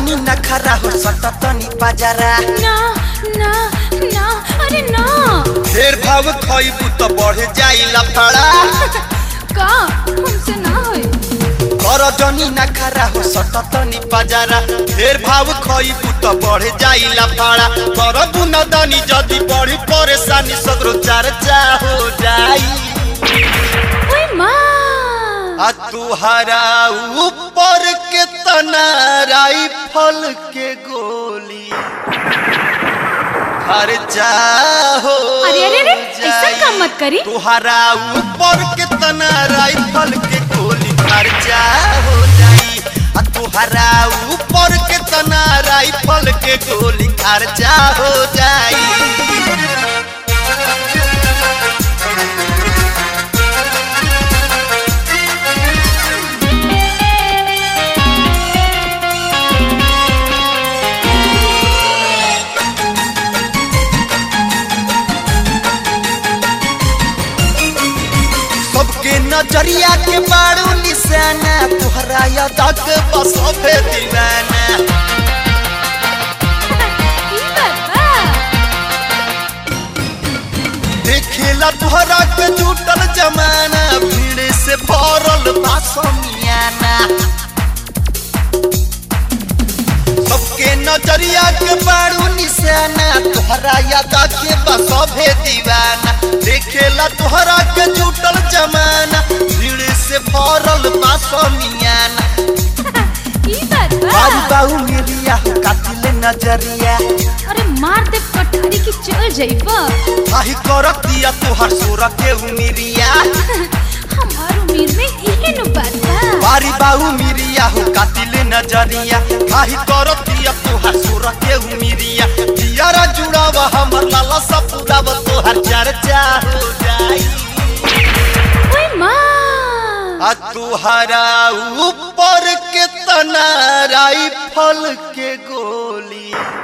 जनी नखरा हो सट तनी बाजारा ना ना ना अरे ना ढेर भाव खइबू त बढ़ जाई लफड़ा का हमसे ना होई कर जनी नखरा हो सट तनी बाजारा ढेर भाव खइबू त बढ़ जाई लफड़ा कर बुनदनी जदी बड़ी परेशानी सगरो चर्चा हो जाई ओए माँ आ तुहरा ऊपर के तना राइफल के गोली खर्चा हो अरे अरे अरे ऐसा काम मत करी तुहरा ऊपर के तना राइफल के गोली खर्चा हो जाई आ तुहरा ऊपर के तना राइफल के गोली खर्चा हो जाई सबके नजरिया के बारू निशाना तुहरा यादा के बसबे दीवाना ई बात बा देखेला तुहरा के जुटल जमाना भीड़ से भरल बा समियाना सबके नजरिया के बारू निशाना तुहरा यादा के बसबे दीवाना देखेला तुहरा के जुटल जमाना भीड़ से भरल बा समियाना ई बात बा बारू बाऊ मेरिया हो कातिल नजरिया अरे मार दे पठारी की चल जाइबा काहे करतिया तोहर सोर के उमिरिया हमार उम्र में इहे नु बात बा बारी बाऊ मिरिया हो कातिल नजरिया काहे करतिया तोहर सोर के उमिरिया दियारा जुड़ावा हमर लाला सा पुरावा तोहर चर्चा हो जाई ओए माँ आ तुहरा ऊपर के तना राइफल के गोली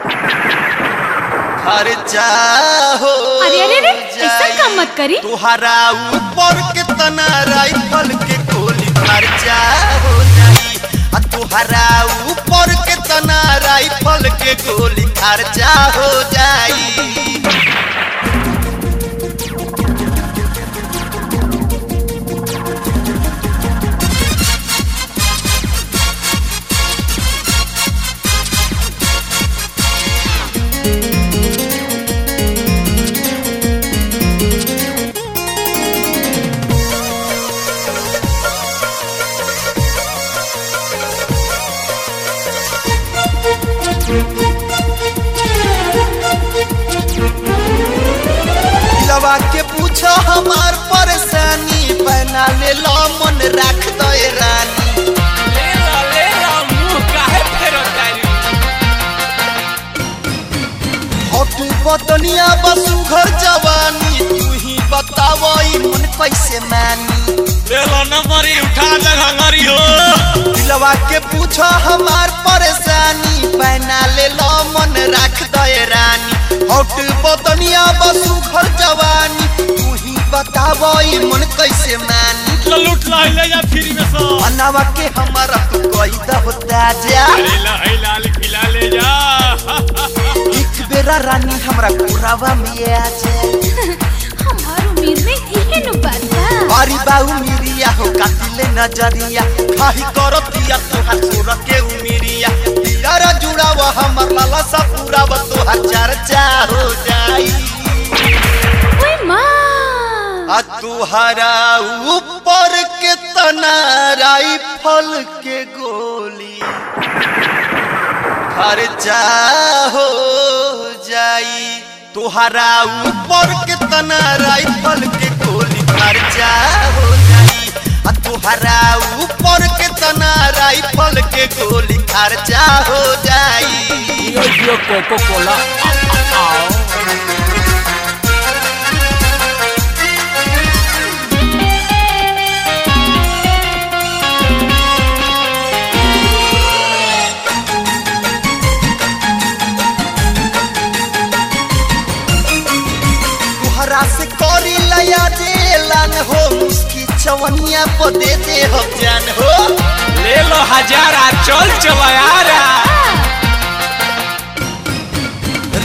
खर्चा हो अरे अरे अरे ऐसा जाई। काम मत करी तुहरा ऊपर के तना राइफल के गोली खर्चा हो जाई आ तुहरा ऊपर के तना राइफल के गोली खर्चा हो जाई लवा के पूछो हमार परेशानी बना ले लो मन रख दे रानी ले ला ले ला मुंह काहे फेरत तारी हट बतनिया बसु घर जवानी तू ही बताव ई मन कैसे मानी ले ला नंबरी उठा ले हंगरी हो दिलवा के पूछो हमार परेशानी बना ले लो मन रख दे रानी हट बतनिया बसु घर जवानी तू ही बताव ई मन कैसे मानी ला लूट ला ले जा फ्री में सो अनावा के हमारा तू कोई दा होता जा ले ला हे लाल खिला ले जा एक बेरा रानी हमरा पुरावा में आ जाए हमार उम्र में इहे नु बात बा बारी बाऊ मिरिया हो कातिले नजरिया खाही करतिया तोहार सुर के उमिरिया दियारा जुड़ावा हमर लाला सा पूरावा तोहार चर्चा हो जाई ओए माँ आ तुहरा ऊपर के तना राइफल के गोली खर्चा हो जाई तुहरा ऊपर के तना राइफल के गोली खर्चा हो जाई आ तुहरा ऊपर के तना राइफल के गोली खर्चा हो जाई यो यो कोको कोला आओ तुहरा से करी लया देलन हो मुस्की चवनिया पर दे दे हो जान हो ले लो हजारा चल चलो यारा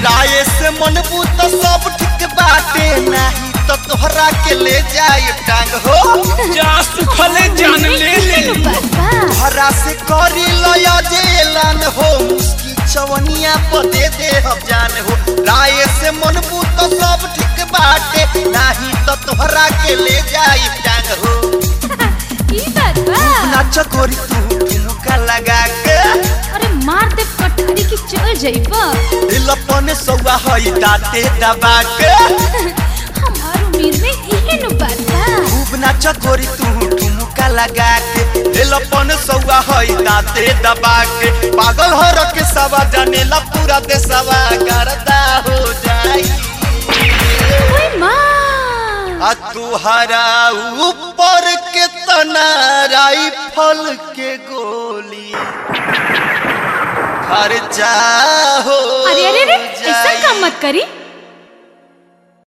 राय से मन बूत सब ठीक बाटे नहीं तो तोहरा के ले जाए टांग हो जा सुखले जान ले ले इहे नु बात बा तोहरा से करी लया जेलान हो मुस्की चवनिया पर दे दे हम जान हो राय से मन बूत सब ठीक बाटे नहीं तो तोहरा के ले जाए टांग हो ई बात बा नाच गोरी तू ठुमका लगा के अरे मार दे कटहरी की चल जाइबा दिलपन सौआ हई दाते दबा के हमार उम्मीद में इहे नु बात बा खूब नाच गोरी तू ठुमका लगा के दिलपन सौआ हई दाते दबा के पागल हो रखे सवा जानेला पूरा देशवा करता हो जाई ओए माँ आ तुहरा ऊपर के तना राइफल के गोली खर्चा हो अरे अरे अरे ऐसा जाई। काम मत करी